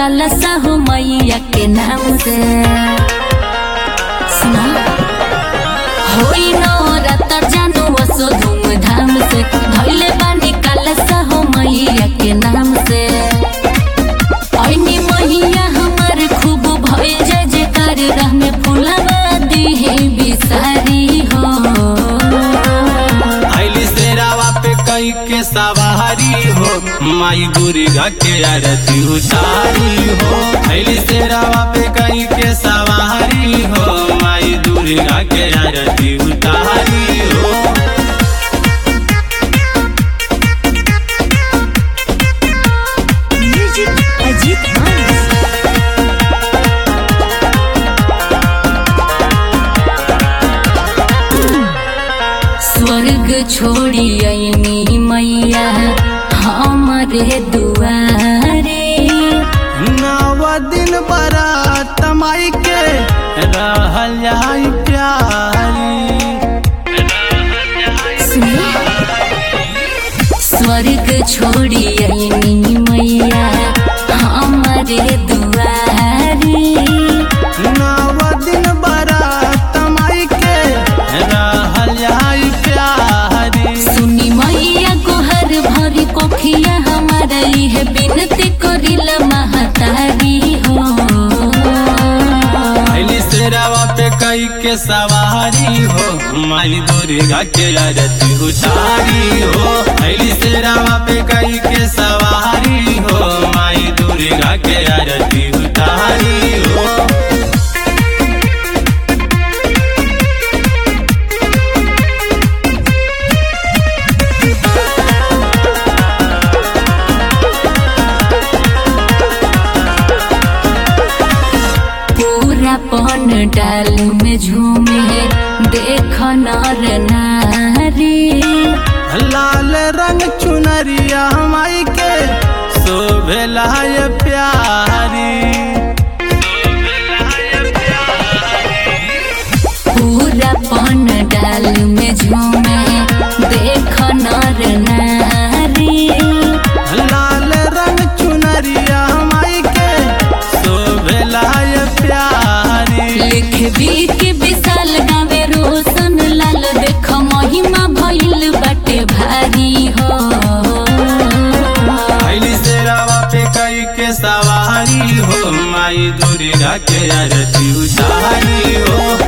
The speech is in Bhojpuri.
कलसा हो मैया के नाम से सुना होई नवरात्र जानू वसो धूमधाम से धैले बानी कलसा हो मैया के नाम से ऐनी मैया हमार खूब भय जय जयकार राह में फुलवा दिहे बिसारी हो आइली शेरावा पे कई के सवारी हो माई दुर्गा के आरती उतारी हो आइली शेरावा पे कई के सवारी हो माई दुर्गा के आरती उतारी हो म्यूजिक अजीत मानस स्वर्ग छोड़ी अइनी मैया हमारे दुआरे नव दिन बरात माई के रहल जाई प्यारी सुनिए स्वर्ग छोड़ी अइनी मैया हमारे दुआरे नव दिन बरात माई के रहल जाई प्यारी सुनी मैया को हर भरी कोखिया हमारा है बिनती करिल महतारी हो आइली शेरावा पे कई के सवारी हो माई दुर्गा के आरती उतारी हो आइली शेरावा पे कई के सवारी हो माई दुर्गा के आरती उतारी हो पूरा पन डाल में झूमे देख नर नारी लाल रंग चुनरिया माई के शोभेला ये प्यारी पूरा पन डाल में झूमे देख नर नारी लाल रंग चुनरिया माई के शोभेला ये प्यारी लिख भी के विशाल गावे रोशन लाल देख महिमा भइल बाटे भारी हो आइली शेरावा पे कई के सवारी हो माई दुर्गा के आरती उतारी हो